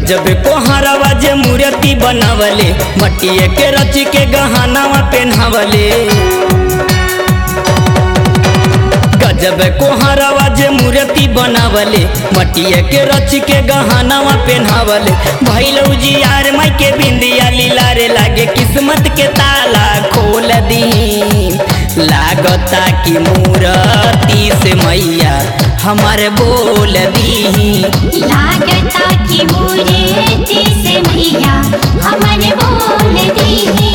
गजब कोहरवा जे मूर्ति बनावले मटिए के रच के गहनावा पेन्हावले गजब कोहरवा जे मूर्ति बनावले मटिए के रच के गहनावा पेन्हावले भैलऊ जी यार माई के बिंदिया लीला रे लागे किस्मत के ताला खोल दी लागता कि मूर्ति से मैया हमारे बोल दी लागता कि मूर्ति से मैया हमन बोल दी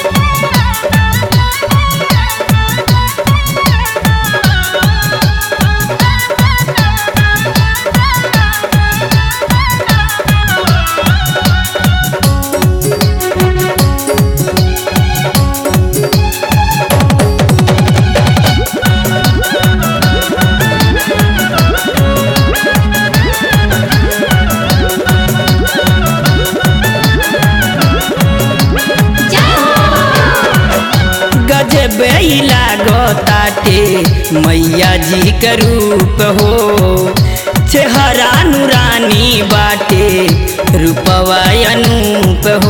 गजबे लागताटे मैया जी के रूप हो चेहरा नूरानी बाटे रूपवा अनूप हो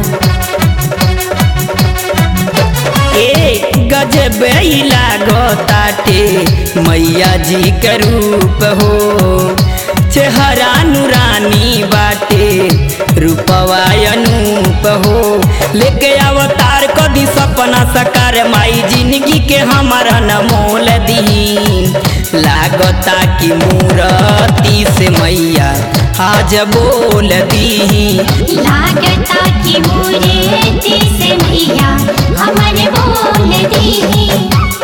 ए गजबे लागताटे मैया जी के रूप हो चेहरा नूरानी बाटे रूपवा अनूप हो लेके अवतार कदी सपना सकार माई जिंदगी के हमारा न मोल दी लागता कि मूर्ति से मैया आज बोल दी लागता कि मूर्ति से मैया हमन बोल दी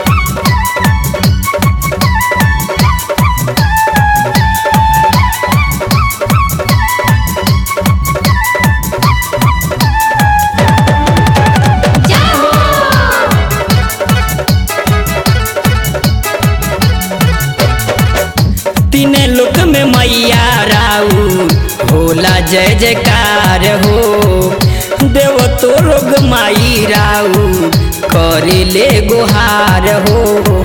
तीने लोक में मैया राऊ होला जय जयकार हो देव तो लोग माई राऊ करे ले गुहार हो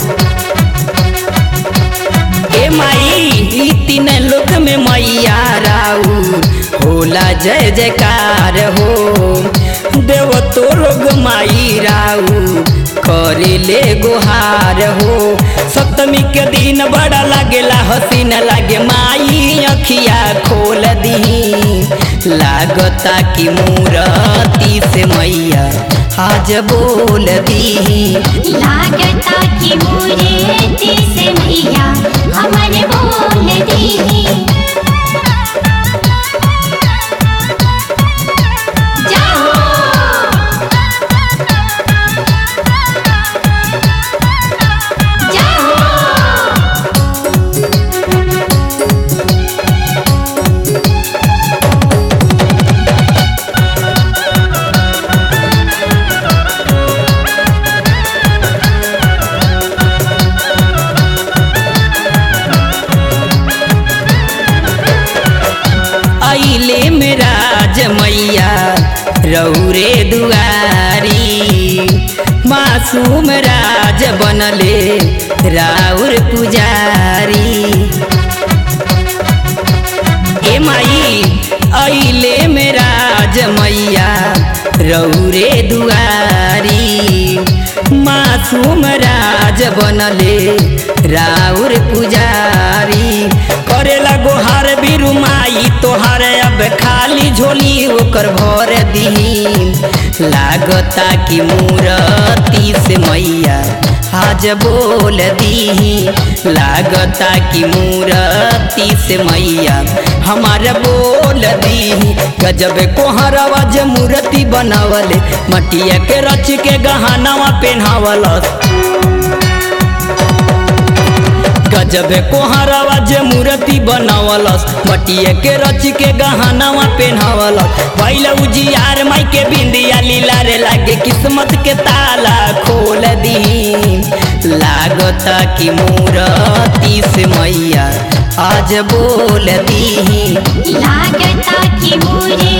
ए माई ई तीन लोक में मैया राऊ होला जय जयकार हो देव तो लोग माई राऊ करे ले गुहार हो सप्तमी के दिन बड़ा लागेला हसीन लागे माई अखिया खोल दी लागता कि मूर्ति से मैया आज बोल दी लागता कि मूर्ति से मैया हमन बोल दी आइले मेरा जमैया रौरे दुआरी मासूम राज बनले राउर पुजारी ए माई आइले मेरा जमैया रौरे दुआरी मासूम राज बनले राउर पुजारी करेला गोहार बिरु माई तोहार अब खाली झोली ओकर भर दी लागता कि मूर्ति से मैया आज बोल दी लागता कि मूर्ति से मैया हमार बोल दी गजब कोहरवा जे मूर्ति बनावले मटिया के रच के गहनावा पेन्हावलस गजब कोहरवा जे मूर्ति बनावलस मटिए के रच के गहनावा पेन्हावलस पहले उजियार माई के बिंदिया लीला रे लागे किस्मत के ताला खोल दी लागता कि मूर्ति से मैया आज बोल दी लागता कि मूर्ति